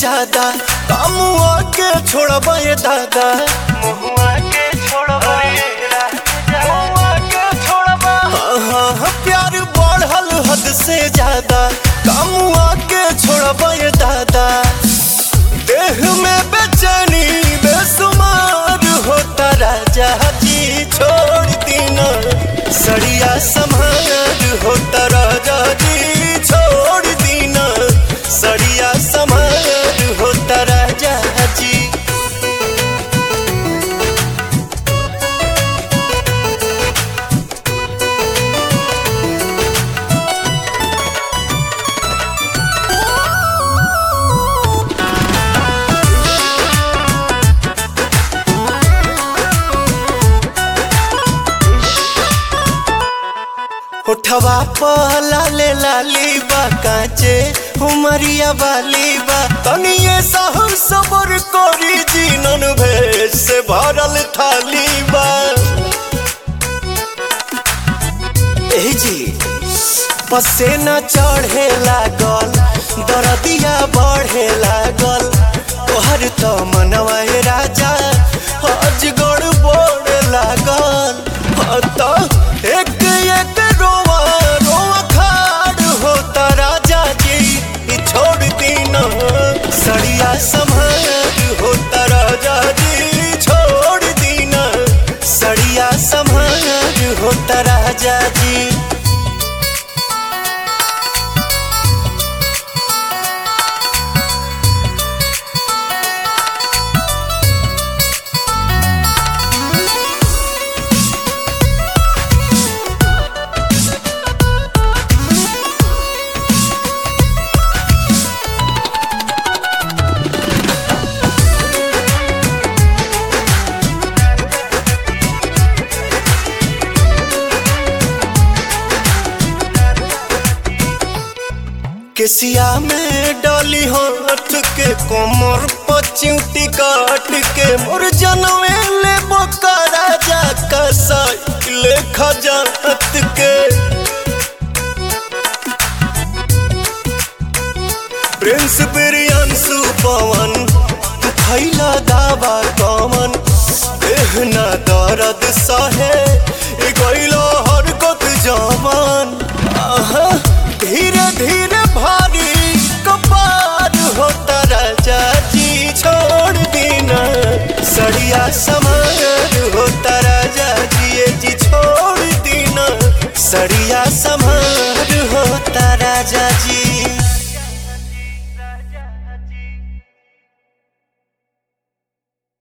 ज्यादा कामुआ के छोड़बा ये दादा मुहुआ के छोड़बा मुहुआ के छोड़बा हाँ हाँ हाँ, प्यार बढ़ल हद से ज्यादा कामुआ के छोड़बा ये दादा देह में बेचैनी बेसुमार होता राजा जी छोड़ दीना सड़िया समार होता राजा जी छोड़ दीना सड़िया समार होता राजा जी उठवा पहला ले लाली बा काचे उमरिया वाली बा तनिए सहु सबर कोरी जीनन भेष से भरल थाली बा ए जी पसेना चढ़े लागल दरदिया बढ़े लागल तोहर तो मनवा ए राजा अजगड़ बोड़ लागल हाँ तो एक एक रोवा रोवा खाड़ होता राजा जी ई छोड़ दीना सड़िया संभाल होता राजा जी छोड़ दीना सड़िया संभाल होता राजा जी केसिया में डाली हाथ के कोमर पचिउटी काट के मोर जनवे ले बोका राजा का साइकिल खजात के प्रिंस बिरियांसु पवन तू खैला दावा कमन देहना दर्द सहे